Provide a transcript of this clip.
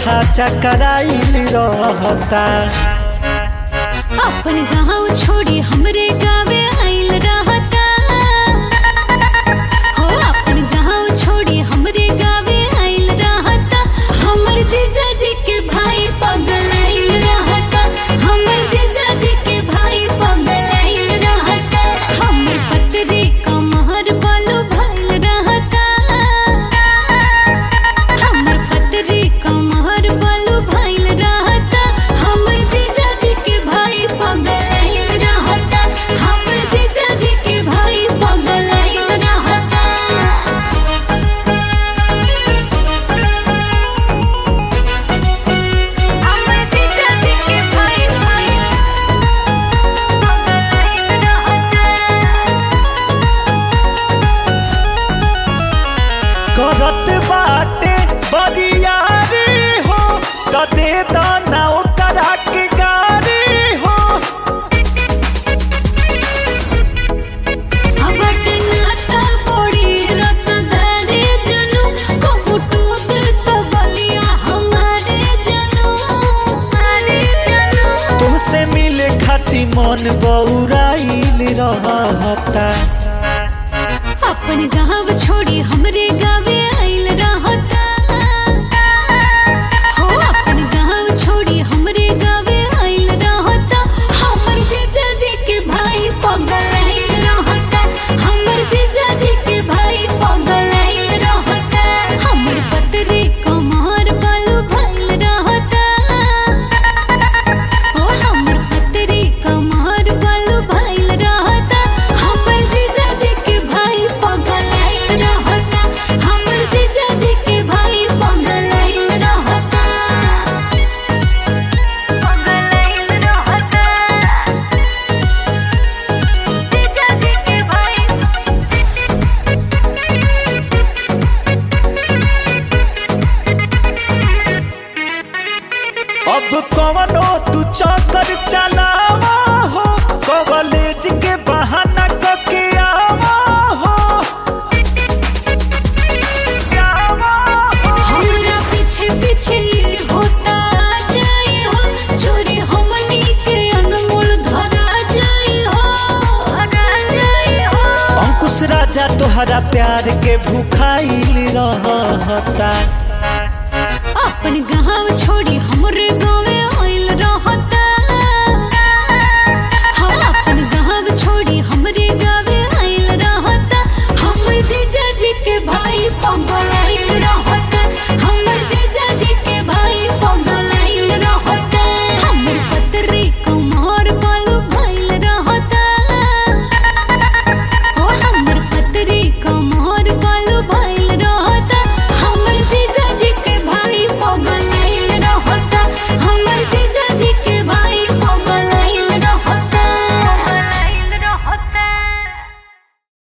माथा चकराइल रहता अपन गाँव छोड़ी हमरे गावे आइल रहता हो अपन गाँव छोड़ी हमरे गावे आइल रहता हमर जीजा जी के भाई पगल आइल रहता हमर जीजा जी के भाई पगल आइल रहता हमर पतरे कमहर बालू भइल रहता हमर पतरे कमहर बालू भइल रहता हमर जीजा जी के भाई पगल आइल रहता हमर जीजा जी के भाई पगल आइल रहता हमर जीजा जी के भाई भाई पगल आइल रहता करत बाटे बरियारी हो त दे दाना ओकरा के गारी हो अबट नाता बड़ी रसदारे जनू कहूटू तो बलिया हमारे जनू हमारे जनू तुहसे मिले खाती मन बौराइल रहता अपन गाँव छोड़ी हमरे गावे आइल रहता हो अपन गाँव छोड़ी हमरे गावे आइल रहता हमर जीजा जी के भाई पगल आइल रहता हमर जीजा जी के भाई पगल आइल रहता हमर पतरे कमर बालू भइल रहता ओ हमर पतरे कमर बालू भइल रहता हमर जीजा जी के भाई पगल आइल रहता हमर जीजा जी के भाई पगल आइल रहता पगल आइल रहता जीजा जी के भाई अब कवनो तू चक्कर चलावा हो कॉलेज के बहाना कके आवा हो हमरा पीछे पीछे होता जाई हो चोरी हमनी के अनमोल धरा जाई हो धरा जाई हो अंकुश राजा तोहरा प्यार के भूखाइल रहता अपन गाँव छोड़ी हमरे गाँवे